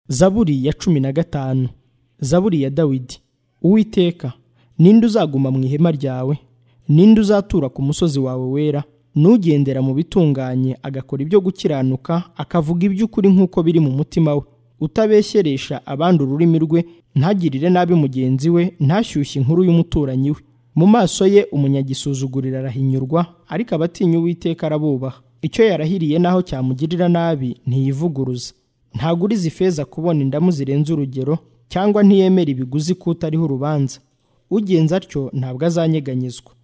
zaburi ya cumi na gatanu zaburi ya dawidi uwiteka ninde uzaguma mu ihema ryawe ninde uzatura ku musozi wawe wera n'ugendera mu bitunganye agakora ibyo gukiranuka akavuga iby'ukuri nk'uko biri mu mutima we utabeshyeresha abandi ururimi rwe ntagirire nabi mugenzi we ntashyushye inkuru y'umuturanyi we mu maso ye umunyagisuzugurira arahinyurwa ariko abatinya uwiteka arabubaha icyo yarahiriye naho cyamugirira nabi ntiyivuguruza ntaguriza ifeza kubona indamu zirenze urugero cyangwa ntiyemera ibiguzi kutariho urubanza ugenza atyo ntabwo azanyeganyezwa